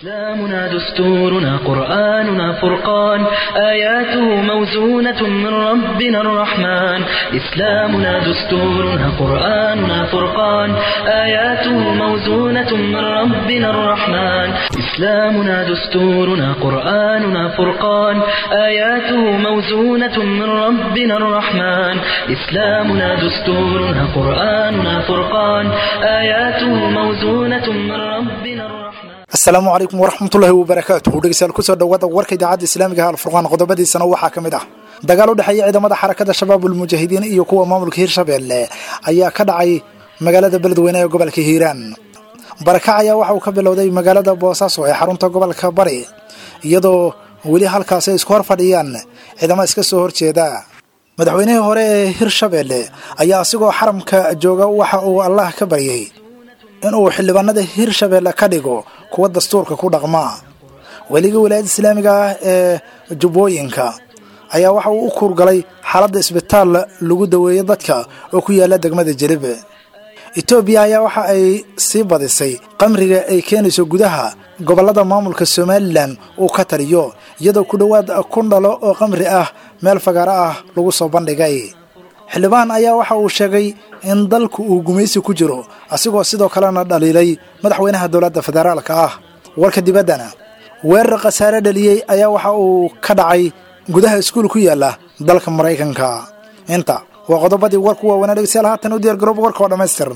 إسلامنا دستورنا قرآننا فرقان آياته موزونة من ربنا الرحمن إسلامنا دستورنا قرآننا فرقان آياته موزونة من ربنا الرحمن إسلامنا دستورنا قرآننا فرقان آياته موزونة من ربنا الرحمن إسلامنا دستورنا قرآننا فرقان آياته موزونة من ربنا الرحمن asalaamu calaykum waraxmatullaahi wabarakaatuhu dhegeystayaal kusoo dhawaada warka idaacadda islaamiga alfurqaan qodobadiisana waxaa ka mid ah dagaal u dhexeeya ciidamada xarakada shabaabul mujaahidiin iyo kuwa maamulka hirshabeelle ayaa ka dhacay magaalada beledweyne ee gobolka hiiraan barakac ayaa waxa uu ka bilowday magaalada boosaaso ee xarunta gobolka bari iyadoo weli halkaasi ay isku hor fadhiyaan ciidamo iska soo horjeeda madaxweynihii hore ee hirshabeelle ayaa asigoo xaramka jooga waxa uu allah ka baryay inuu xildhibaanada hirshabeelle ka dhigo kuwa dastuurka ku dhaqma weligii wilaayada islaamiga ah ee jubbooyinka ayaa waxa uu u kuurgalay xaaladda isbitaal lagu daweeyo dadka oo ku yaala degmada jelib etoobiya ayaa waxa ay sii badisay qamriga ay keenayso gudaha gobollada maamulka somalilan uu ka taliyo iyadoo ku dhowaad kun dhalo oo qamri ah meel fagaaro ah lagu soo bandhigay xildhibaan ayaa waxa uu sheegay in dalku uu gumaysi ku jiro asigoo sidoo kalena dhaliilay madaxweynaha dowladda federaalka ah warka dibaddana weerar khasaare dhaliyey ayaa waxa uu ka dhacay gudaha iskuul ku yaala dalka maraykanka inta waa qodobadii warku waaweynaa dhegeystayaal haatan u diyaar garooba warka oo dhammaystiran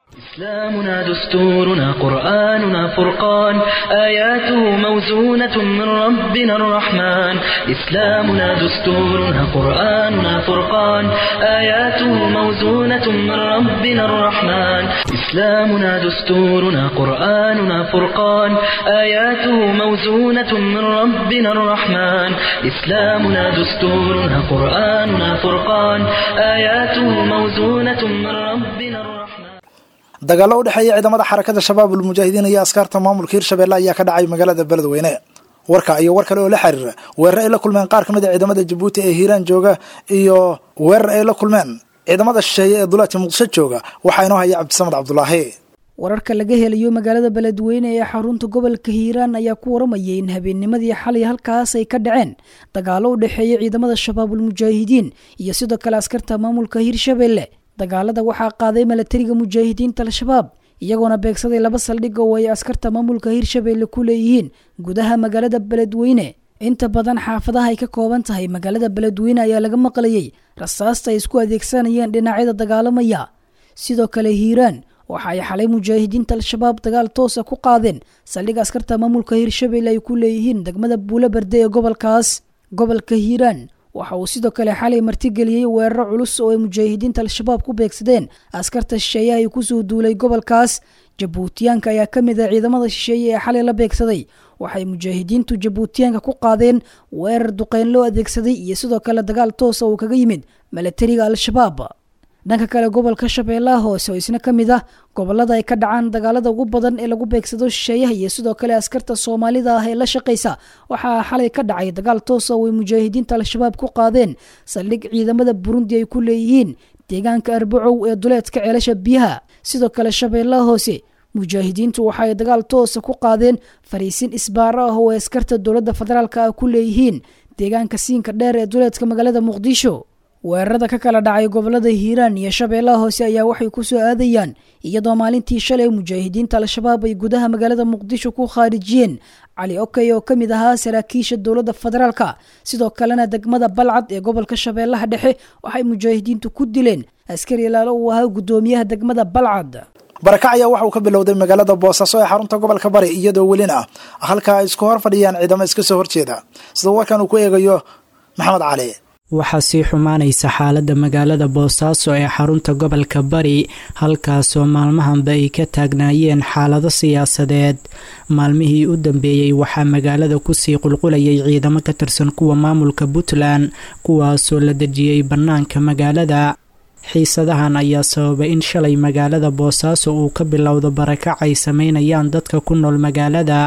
إسلامنا دستورنا قرآننا فرقان آياته موزونة من ربنا الرحمن إسلامنا دستورنا قرآننا فرقان آياته موزونة من ربنا الرحمن إسلامنا دستورنا قرآننا فرقان آياته موزونة من ربنا الرحمن إسلامنا دستورنا قرآننا فرقان آياته موزونة من ربنا الرحمن dagaallo u dhexeeya ciidamada xarakada shabaabul mujaahidiin iyo askaarta maamulka hirshabeelle ayaa ka dhacay magaalada beledweyne warka iyo war kale oo la xiriira weerar ay la kulmeen qaar ka mid a ciidamada jabuuti ee hiiraan jooga iyo weerar ay la kulmeen ciidamada shisheeye ee duleedka muqdisho jooga waxaa inoo haya cabdisamed cabdulaahi wararka laga helayo magaalada beledweyne ee xarunta gobolka hiiraan ayaa ku waramayay in habeennimadii xalay halkaas ay ka dhaceen dagaallo u dhexeeya ciidamada shabaabul mujaahidiin iyo sidoo kale askarta maamulka hirshabeelle dagaalada waxaa qaaday milatariga mujaahidiinta al-shabaab iyagoona beegsaday laba saldhig oo ay askarta maamulka hirshabeelle ku leeyihiin gudaha magaalada beledweyne inta badan xaafadaha ay ka kooban tahay magaalada beledweyne ayaa laga maqlayay rasaasta ay isku adeegsanayeen dhinacyada dagaalamaya sidoo kale hiiraan waxa ay xalay mujaahidiinta al-shabaab dagaal toosa ku qaadeen saldhig askarta maamulka hirshabeelle ay ku leeyihiin degmada buulo berde ee gobolkaas gobolka hiiraan waxa uu sidoo kale xalay martigeliyey weeraro culus oo ay mujaahidiinta al-shabaab ku beegsadeen askarta shisheeyaha ay kusoo duulay gobolkaas jabuutiyaanka ayaa ka mid ah ciidamada shisheeye ee xalay la beegsaday waxay mujaahidiintu jabuutiyaanka ku qaadeen weerar duqeyn loo adeegsaday iyo sidoo kale dagaal toosa uu kaga yimid milatariga al-shabaab dhanka kale gobolka shabeellaha hoose oo isna ka mid ah gobolada ay ka dhacaan dagaalada ugu badan ee lagu beegsado shisheeyaha iyo sidoo kale askarta soomaalida ah ee la shaqaysa waxaa xalay ka dhacay dagaal toosa oo ay mujaahidiinta al-shabaab ku qaadeen saldhig ciidamada burundi ay ku leeyihiin deegaanka arbacow ee duleedka ceelasha biyaha sidoo kale shabeellaha hoose mujaahidiintu waxa ay dagaal toosa ku qaadeen fariisin isbaaro ah oo ay askarta dowladda federaalk ah ku leeyihiin deegaanka siinka dheer ee duleedka magaalada muqdisho weerarada ka kala dhacay gobolada hiiraan iyo shabeellaha hoose ayaa waxay ku soo aadayaan iyadoo maalintii shalay mujaahidiinta al-shabaab ay gudaha magaalada muqdisho ku khaarijiyeen cali okey oo ka mid ahaa saraakiisha dowladda federaalka sidoo kalena degmada balcad ee gobolka shabeellaha dhexe waxay mujaahidiintu ku dileen askari ilaalo uu ahaa guddoomiyaha degmada balcad barakac ayaa waxa uu ka bilowday magaalada boosaaso ee xarunta gobolka bari iyadoo welina halkaa ay isku hor fadhiyaan ciidamo iska soo horjeeda sida warkan uu ku eegayo maxamed cali waxaa sii xumaanaysa xaaladda magaalada boosaaso ee xarunta gobolka bari halkaasoo maalmahanba ay ka taagnaayeen xaalado siyaasadeed maalmihii u dambeeyey waxaa magaalada kusii qulqulayay ciidamo ka tirsan kuwa maamulka puntland kuwaasoo la dejiyey bannaanka magaalada xiisadahan ayaa sababay in shalay magaalada boosaaso uu ka bilowdo barakac ay sameynayaan dadka ku nool magaalada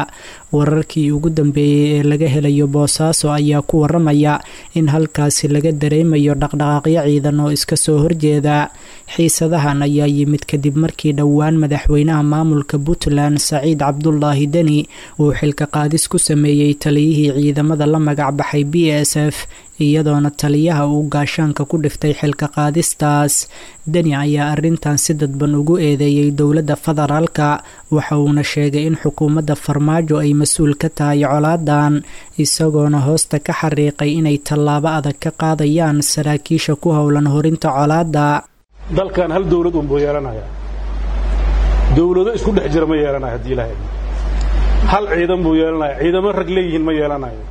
wararkii ugu dambeeyey ee laga helayo boosaaso ayaa ku waramaya in halkaasi laga dareemayo dhaqdhaqaaqyo ciidan oo iska soo horjeeda xiisadahan ayaa yimid kadib markii dhowaan madaxweynaha maamulka puntland saciid cabdulaahi deni uu xilka qaadis ku sameeyey taliyihii ciidamada la magac baxay b s f iyadoona taliyaha uu gaashaanka ku dhiftay xilka qaadistaas deni ayaa arrintan si dadban ugu eedeeyey dowladda federaalka waxa uuna sheegay in xukuumadda farmaajo ay mas-uul ka tahay colaadan isagoona hoosta ka xariiqay inay tallaabo adag ka qaadayaan saraakiisha ku howlan horinta colaadda dalkan hal dawlad unbuu yeelanaya dawlado isku dhex jira ma yeelanayo haddii ilahay hal ciidan buu yeelanaya ciidamo rag leeyihiin ma yeelanayo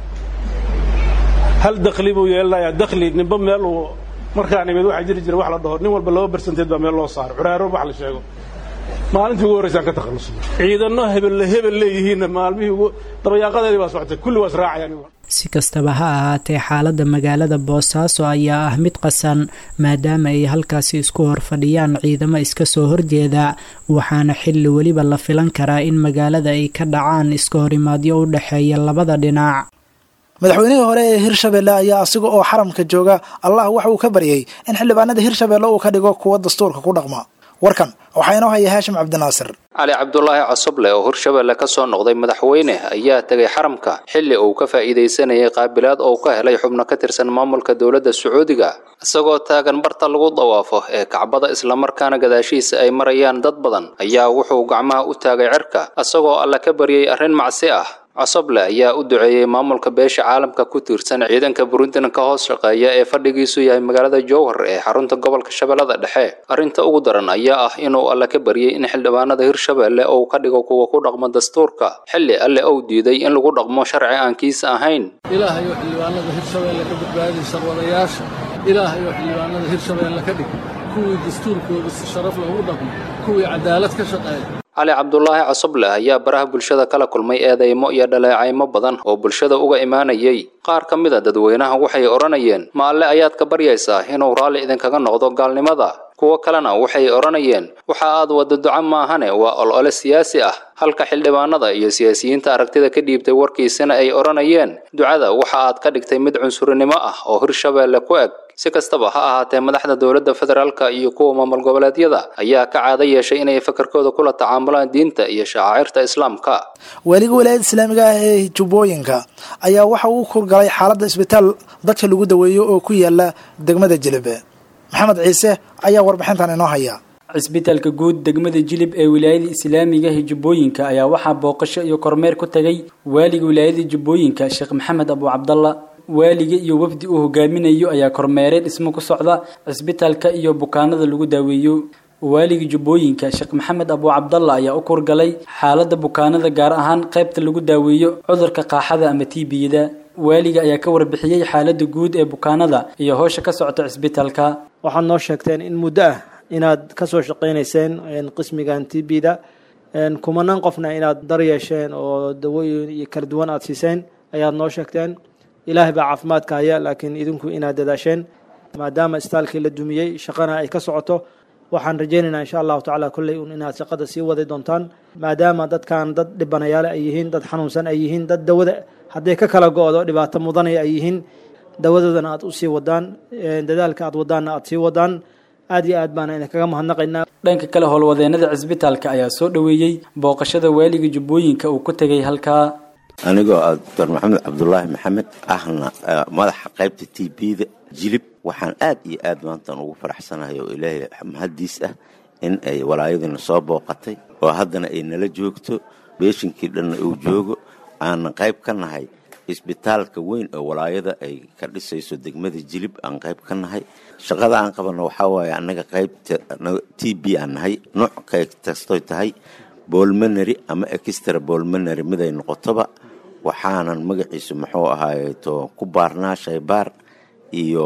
hal dakli buu yeelanayaa dakli ninba meel uu markaa nimid waxaa jiri jira wax la dhaho nin walba laba bersenteed baa meel loo saaro curaaro wax la sheego maalintii ugu horraysaan ka takhallusnay ciidanno hebelle hebel leeyihiinna maalmihii ugu dabayaaqadeedii baa socotay kulli waa israacayaan si kastaba ha ahaatee xaaladda magaalada boosaaso ayaa ah mid qasan maadaama ay halkaasi isku horfadhiyaan ciidamo iska soo horjeeda waxaana xilli weliba la filan karaa in magaalada ay ka dhacaan iska horimaadyo u dhexeeya labada dhinac madaxweynihii hore ee hirshabelle ayaa asiga oo xaramka jooga allah waxa uu ka baryay in xildhibaanada hirshabelle uu ka dhigo kuwa dastuurka ku dhaqma warkan waxaa inoo haya haashim cabdinaasir cali cabdulaahi cosoble oo hirshabelle ka soo noqday madaxweyne ayaa tegay xaramka xilli uu ka faa'iidaysanayay qaabilaad oo ka helay xubno ka tirsan maamulka dowladda sacuudiga isagoo taagan barta lagu dawaafo ee kacbada islamarkaana gadaashiisa ay marayaan dad badan ayaa wuxuu gacmaha u taagay cirka isagoo alle ka baryay arrin macsi ah cosoble ayaa u duceeyey maamulka beesha caalamka ku tiirsan ciidanka burundian ka hoos shaqeeya ee fadhigiisu yahay magaalada jowhar ee xarunta gobolka shabeellada dhexe arrinta ugu daran ayaa ah inuu alle ka baryey in xildhibaanada hirshabelle uu ka dhigo kuwa ku dhaqmo dastuurka xilli alle uu diiday in lagu dhaqmo sharci aan kiisa ahayn ilaahayo xildhibaanada hirshabelle ka badbaadi sarwadayaasha ilaahayo xildhibaanada hirshabelle ka dhig kuwii dastuurkooda si sharaf loogu dhaqmo kuwii cadaalad ka shaqeeya cali cabdulaahi cosoble ayaa baraha bulshada kala kulmay eedeymo iyo dhaleecaymo badan oo bulshada uga imaanayay qaar ka mid a dadweynaha waxay odhanayeen ma alle ayaad ka baryaysaa inuu raalli idinkaga noqdo gaalnimada kuwo kalena waxay odhanayeen waxa aad wadda duco maahane waa olole siyaasi ah halka xildhibaanada iyo siyaasiyiinta aragtida ka dhiibtay warkiisana ay odhanayeen ducada waxa aad ka dhigtay mid cunsurinimo ah oo hirshabelle ku eg si kastaba ha ahaatee madaxda dowladda federaalka iyo kuwa maamul goboleedyada ayaa ka caado yeeshay inay fakarkooda kula tacaamulaan diinta iyo shacaacirta islaamka waaliga walaayada islaamiga ah ee jubbooyinka ayaa waxa uu kurgalay xaaladda isbitaal dadka lagu daweeyo oo ku yaala degmada jilib maxamed ciise ayaa warbixintan inoo haya cisbitaalka guud degmada jilib ee wilaayada islaamiga ah jubbooyinka ayaa waxaa booqasho iyo kormeer ku tagay waaliga wilaayada jubbooyinka sheekh maxamed abu cabdalla waaliga iyo wafdi uu hogaaminayo ayaa kormeeray dhismo ku socda cisbitaalka iyo bukaanada lagu daaweeyo waaliga jubbooyinka sheekh maxamed abu cabdalla ayaa u kurgalay xaaladda bukaanada gaar ahaan qaybta lagu daaweeyo cudurka qaaxada ama tiibiyada waaliga ayaa ka warbixiyey xaaladda guud ee bukaanada iyo howsha ka socota cisbitaalka waxaad noo sheegteen in muddo ah inaad ka soo shaqaynayseen qismigan tibida kumanaan qofna inaad dar yeesheen oo dawooyin iyo kala duwan aada siiseen ayaad noo sheegteen ilaahay baa caafimaadka haya laakiin idinku inaad dadaasheen maadaama istaalkii la dumiyey shaqana ay ka socoto waxaan rajaynaynaa insha allahu tacala kolley un inaad shaqada sii wadi doontaan maadaama dadkan dad dhibanayaale ay yihiin dad xanuunsan ay yihiin dad dawada hadday ka kala go-do dhibaato mudanaya ay yihiin dawadoodana aad usii wadaan dadaalka aad wadaanna aad sii wadaan aad iyo aad baana idinkaga mahadnaqaynaa dhanka kale howlwadeenada cisbitaalka ayaa soo dhoweeyey booqashada waaliga jubbooyinka uu ku tegay halkaa anigoo ah doctor maxamed cabdulaahi maxamed ahna madaxa qaybta t bda jilib waxaan aad iyo aad maantan ugu faraxsanahay oo ilaahay mahaddiis ah in ay walaayadina soo booqatay oo haddana ay nala joogto beeshinkii dhanna uu joogo aanan qayb ka nahay isbitaalka weyn oo walaayada ay ka dhisayso degmada jilib aan qayb ka nahay shaqada aan qabanno waxaa waaye annaga qaybta t b aan nahay nooc kastaoy tahay bolmanary ama extra bolmanary miday noqotoba waxaanan magaciisu muxuu ahaayeto ku baarnaa shaybaar iyo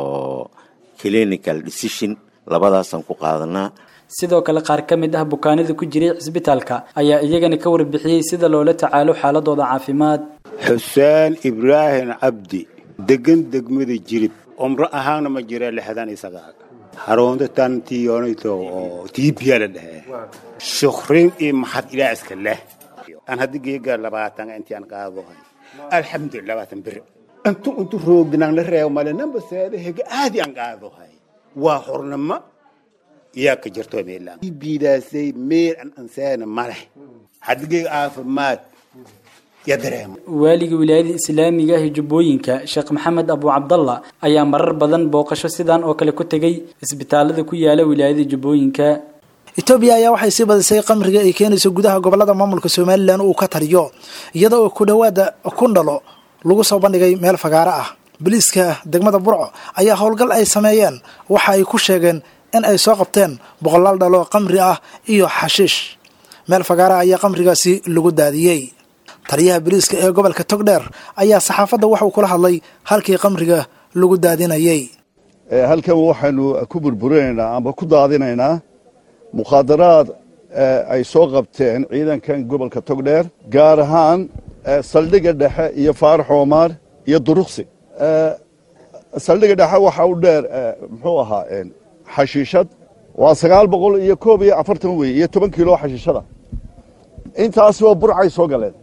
clinical decision labadaasaan ku qaadanaa sidoo kale qaar ka mid ah bukaanada ku jiray cisbitaalka ayaa iyagana ka warbixiyey sida loola tacaalo xaaladooda caafimaad xuseen ibraahim cabdi degan degmada jirib umro ahaanna ma jira lixdan iyo sagaal xarunta tantiyoonito oo tiibiya la dhahee shukrin iyo maxad ilaa iska leh aan haddi geegaa labaatan intii aan qaadahay alxamdulillah labaatan beri intu intu roogdinaan la reebo male namba seeda hega aadi aan qaadahay waa hornimo yaa ka jirto meelaan biidaasay meel an anseena male haddi geega caafimaad ya dareemo waaliga wilaayada islaamiga ah ee jubbooyinka sheekh maxamed abu cabdalla ayaa marar badan booqasho sidan oo kale ku tegay isbitaalada ku yaala wilaayada jubbooyinka etoobiya ayaa waxay sii badisay qamriga ay keenayso gudaha gobolada maamulka somalilan uu ka taliyo iyada oo ku dhowaada kundhalo lagu soo bandhigay meel fagaaro ah boliiska degmada burco ayaa howlgal ay sameeyeen waxa ay ku sheegeen in ay soo qabteen boqolaal dhalo qamri ah iyo xashiish meel fagaara ayaa qamrigaasi lagu daadiyey taliyaha boliiska ee gobolka togdheer ayaa saxaafadda waxauu kula hadlay halkii qamriga lagu daadinayey halkan waxaynu ku burburinaynaa amba ku daadinaynaa mukhaadaraad ay soo qabteen ciidankan gobolka togdheer gaar ahaan saldhigga dhexe iyo faarax oomaar iyo duruqsi saldhigga dhexe waxa u dheer muxuu ahaa xashiishad waa sagaal boqol iyo koob iyo afartan wey iyo toban kiilo xashiishada intaasi waa burcay soo galeen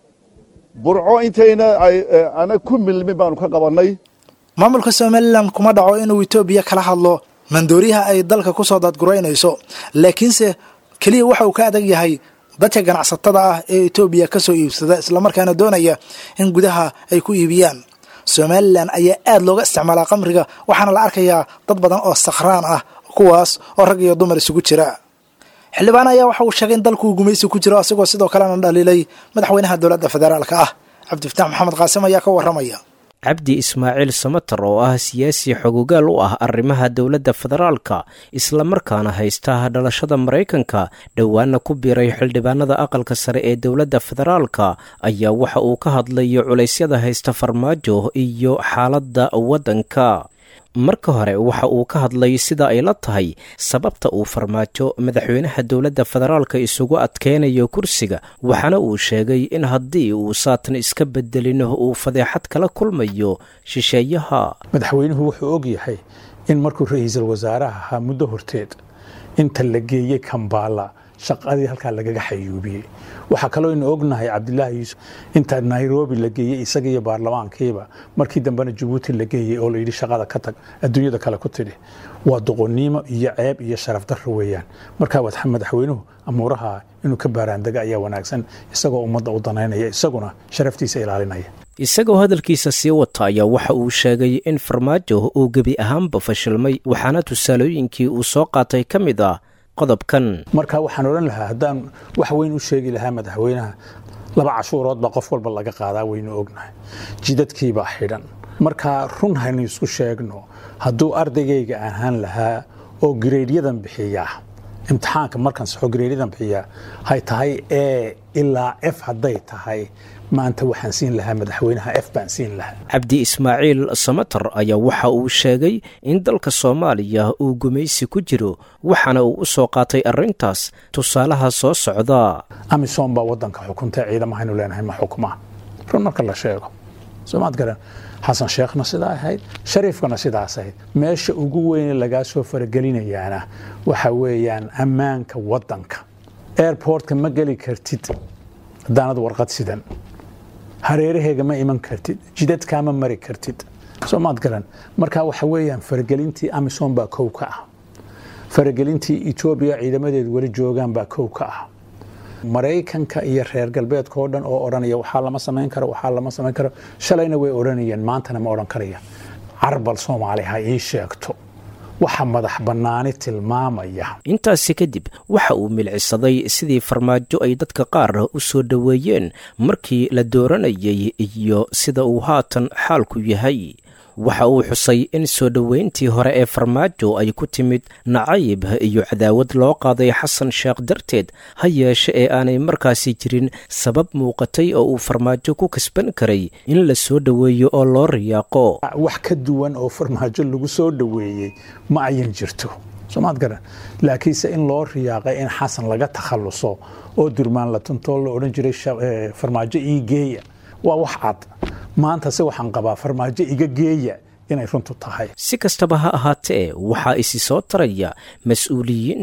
burco intayna ana ku milmin baanu ka qabannay maamulka somalilan kuma dhaco inuu etoobiya kala hadlo mandooriyaha ay dalka ku soo daadguraynayso laakiinse keliya waxa uu ka adag yahay dadka ganacsatada ah ee etoobiya ka soo iibsada islamarkaana doonaya in gudaha ay ku iibiyaan somalilan ayaa aad looga isticmaalaa qamriga waxaana la arkayaa dad badan oo sakhraan ah kuwaas oo rag iyo dumar isugu jira xildhibaan ayaa waxa uu sheegay in dalkuu gumaysi ku jiro asigoo sidoo kalena dhaliilay madaxweynaha dowladda federaalka ah cabdifataax maxamed qaasim ayaa ka warramaya cabdi ismaaciil samater oo ah siyaasi xogogaal u ah arrimaha dowladda federaalka islamarkaana haysta dhalashada maraykanka dhowaana ku biiray xildhibaanada aqalka sare ee dowladda federaalka ayaa waxa uu ka hadlayo culaysyada haysta farmaajo iyo xaaladda waddanka marka hore waxa uu ka hadlay sida ay la tahay sababta uu farmaajo madaxweynaha dowladda federaalka isugu adkeynayo kursiga waxaana uu sheegay in haddii uu saatan iska bedelin uu fadeexad kala kulmayo shisheeyaha madaxweynuhu wuxuu og yahay in markuu ra-iisul wasaaraha ahaa muddo horteed inta la geeyey kambaala shaqadii halkaa lagaga xayuubiyey waxaa kaloo inu ognahay cabdilaahi yuusuf inta nairobi la geeyey isaga iyo baarlamaankiiba markii dambena jabuuti la geeyey oo layidhi shaqada ka tag adduunyada kale ku tidhi waa doqonnimo iyo ceeb iyo sharaf darro weeyaan markaa wad madaxweynuhu amuuraha inuu ka baaraandega ayaa wanaagsan isagoo ummadda u danaynaya isaguna sharaftiisa ilaalinaya isagoo hadalkiisa sii wata ayaa waxa uu sheegay in farmaajo uu gebi ahaanba fashilmay waxaana tusaalooyinkii uu soo qaatay ka mid ah qodobkan marka waxaan odhan lahaa haddaan wax weyn u sheegi lahaa madaxweynaha laba cashuurood baa qof walba laga qaadaa waynu ognahay jidadkiibaa xidhan markaa run haynu isku sheegno hadduu ardaygayga ahaan lahaa oo gareedyadan bixiya imtixaanka markaan saxo gareedyadan bixiya hay tahay e ilaa f hadday tahay maanta waxaan siin lahaa madaxweynaha f baan siin lahaa cabdi ismaaciil samater ayaa waxa uu sheegay in dalka soomaaliya uu gumaysi ku jiro waxaana uu u soo qaatay arrintaas tusaalaha soo socda amisom baa waddanka xukunta ciidamahaynu leenahay ma xukma run marka la sheego soomaad garan xasan sheekhna sidaa ahayd shariifkana sidaas ahayd meesha ugu weyne lagaa soo faragelinayaana waxa weeyaan ammaanka waddanka airportka ma geli kartid haddaanad warqad sidan hareeraheega ma iman kartid jidadkaa ma mari kartid soomaad garan marka waxa weeyaan faragelintii amisom baa kow ka ah faragelintii etoobiya ciidamadeedu weli joogaan baa kow ka ah maraykanka iyo reer galbeedka oo dhan oo odhanaya waxaa lama samayn karo waxaa lama samayn karo shalayna way odhanayeen maantana ma odhan karayaan carbal soomaali ha ii sheegto waxa madax bannaani tilmaamaya intaasi kadib waxa uu milcisaday sidii farmaajo ay dadka qaar u soo dhoweeyeen markii la dooranayay iyo sida uu haatan xaalku yahay waxa uu xusay in soo dhoweyntii hore ee farmaajo ay ku timid nacayb iyo cadaawad loo qaaday xasan sheekh darteed ha yeeshe ee aanay markaasi jirin sabab muuqatay oo uu farmaajo ku kasban karay in la soo dhoweeyo oo loo riyaaqo wax ka duwan oo farmaajo lagu soo dhoweeyey ma ayan jirto soomaad garan laakiinse in loo riyaaqay in xasan laga takhalluso oo durmaan la tuntoo la odhan jiray farmaajo ii geeya waa wax cad maanta se waxaan qabaa farmaajo iga geeya inay runtu tahay si kastaba ha ahaatee waxaa isi soo taraya mas-uuliyiinta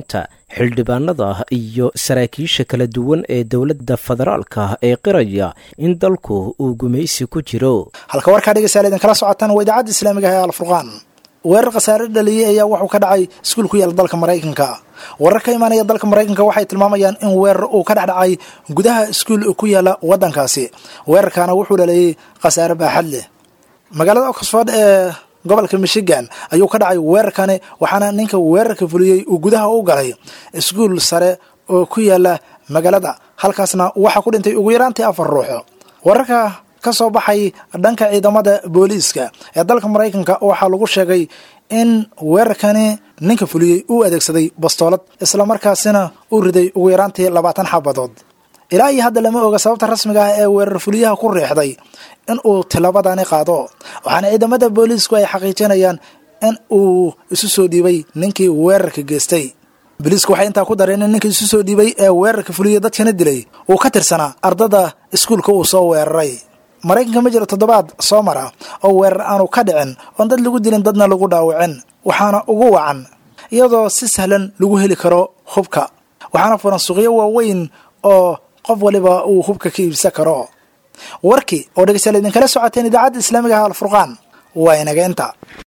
xildhibaanada iyo saraakiisha kala duwan ee dowladda federaalka ee qiraya in dalku uu gumaysi ku jiro halka warkaa dhegeystayaal idinkala socotaan waa idaacadda islaamiga ah ee alfurqaan weerar khasaare dhaliyey ayaa wuxuu ka dhacay iskuul ku yaala dalka maraykanka warar ka imaanaya dalka maraykanka waxay tilmaamayaan in weerar uu ka dhex dhacay gudaha iskuul ku yaala waddankaasi weerarkaana wuxuu dhaliyey khasaare baaxad leh magaalada oxford ee gobolka michigan ayuu ka dhacay weerarkani waxaana ninka weerarka fuliyey uu gudaha u galay iskuul sare oo ku yaala magaalada halkaasna waxaa ku dhintay ugu yaraantii afar ruux wararka ka soo baxay dhanka ciidamada booliiska ee dalka maraykanka waxaa lagu sheegay in weerarkani ninka fuliyey uu adeegsaday bastoolad islamarkaasina uu riday ugu yaraantii labaatan xabadood ilaa iyo hadda lama oga sababta rasmiga ah ee weerar fuliyaha ku riixday in uu tilabadani qaado waxaana ciidamada booliisku ay xaqiijinayaan in uu isu soo dhiibay ninkii weerarka geystay booliisku waxay intaa ku dareen in ninkii isu soo dhiibay ee weerarka fuliyey dadkana dilay uu ka tirsanaa ardada iskuulka uu soo weeraray maraykanka ma jiro toddobaad soo mara oo weerar aanu ka dhicin oon dad lagu dilin dadna lagu dhaawicin waxaana ugu wacan iyadoo si sahlan lagu heli karo hubka waxaana furan suuqyo waaweyn oo qof waliba uu hubka ka iibsan karo warkii oo dhegeystayaal idinkala socoteen idaacadda islaamiga ah alfurqaan waa inaga inta